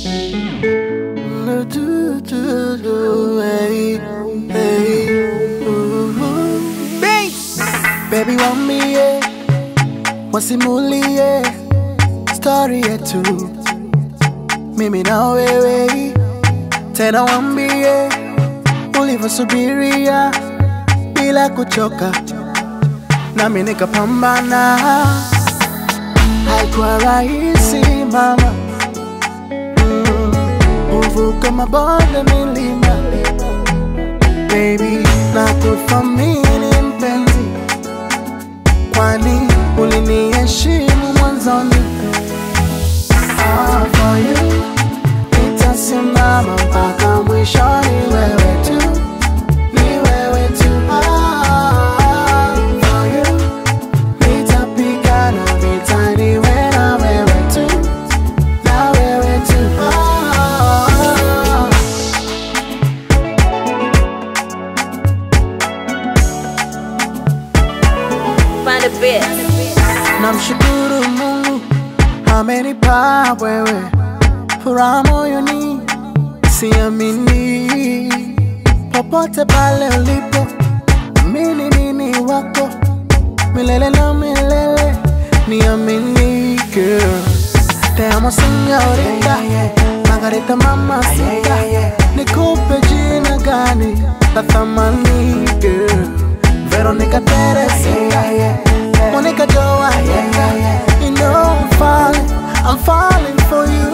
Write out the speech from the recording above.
Do, do, do, hey, hey, ooh. Baby wambie, wasimulie story yetu mimi na wewe, tena wambie ulivyosubiria bila kuchoka, nami nikapambana. Haikuwa rahisi mama, Mm, uvuka mabonde, milima, baby, na kuthamini mpenzi, kwani uliniheshimu mwanzoni. Ah, for you nitasimama mpaka mwishoni, wewe tu, ni wewe tu. Ah, for you nitapigana vita, niwe na wewe tu, na wewe tu. Ah, Find a bit. namshukuru Mungu amenipa wewe furaha moyoni, siamini popote pale ulipo, mimi mimi wako milele na milele, niamini girl. Te amo señorita, Margarita mamacita, nikupe jina gani la thamani girl, Veronica Teresita, Monica Joanna, you know I'm falling, I'm falling for you.